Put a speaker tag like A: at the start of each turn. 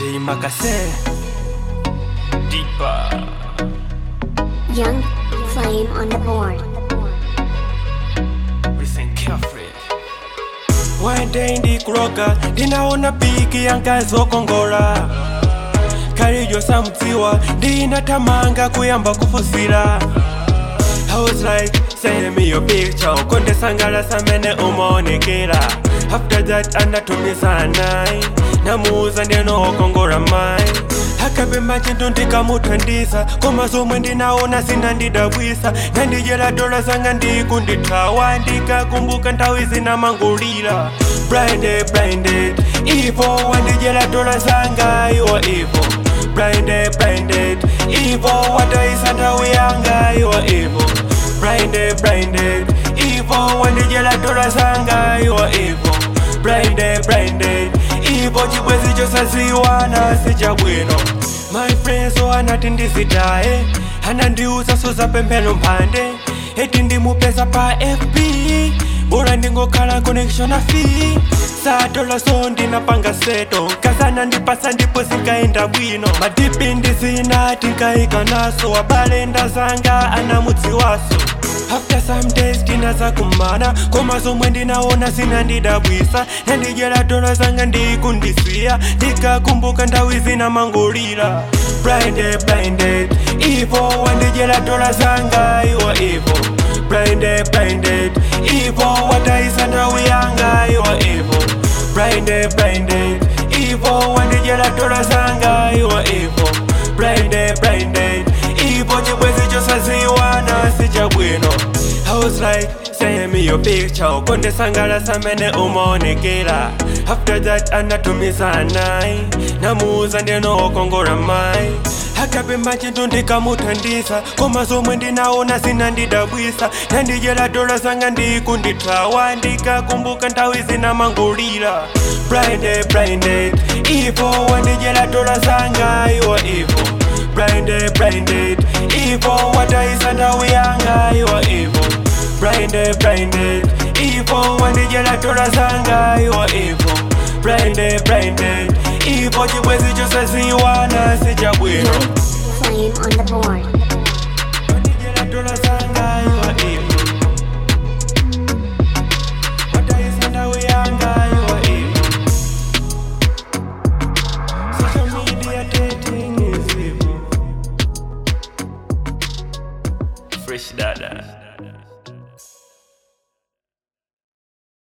A: J Makase Deeper
B: Young flame on the board.
A: Listen carefully One day ndikuroka ndinaona piki yankazokongola kalijo samdziwa ndinatamanga kuyamba kufusira I was like, send me your picture ukondesangalasa mene umaonekera after that anatumisa nai namuuza ndinookongora mai akapemba chintu ndikamuthandiza koma zomwe ndinaona zinandidabwisa nandijera dola zanga ndikundithawa ndikakumbuka nthawi zinamangulira blinded blinded ivo wandijera dola zanga iwo ivo blinded blinded ivo wataisa nthawi yanga iwo ivo blinded blinded ivo wandijera dola zanga iwo ivo blinded blinded ivo chibwezi chosaziwana sichabwino my friends so anati ndizitaye anandiuza sozapemphero mphande eti ndimupeza pa fb bora ndingokhala connection afi satola so ndinapanga seto nkazana ndipasa ndipo zinkaenda bwino madipi ndizina tinkaika naso abale ndazanga anamudziwaso after some days tinazakumana koma zomwe ndinaona zinandidabwisa nandijera dola zanga ndikundisiya ndikakumbuka nthawi zinamangulira blinded blinded ivo wandijera dola zanga iwo ivo blinded blinded ivo wataisa nthawi yanga iwo ivo blinded blinded ivo wandijera dola zanga iwo ivo blinded blinded ivo chibwezi chosaziwana sichabwino I was like, send me your picture ukondesangalasa mene umaonekera after that anatumisa nai namuuza ndinookongora mai akapemba chintu ndikamuthandiza koma zomwe ndinaona zinandidabwisa nandijera dola zanga ndikundithawa ndikakumbuka nthawi zinamangulira blinded blinded ivo wandijera dola zanga iwo ivo blinded blinded ivo wataisa nthawi yanga iwo ivo blinded blinded ivo wandijera dola zanga iwo ivo blinded blinded ivo chibwezi chosaziwana sichabwino
B: Young flame on the board.
A: wandijera dola zanga iwo ivo wataisa nthawi yanga iwo ivo social media dating is evil fresh dada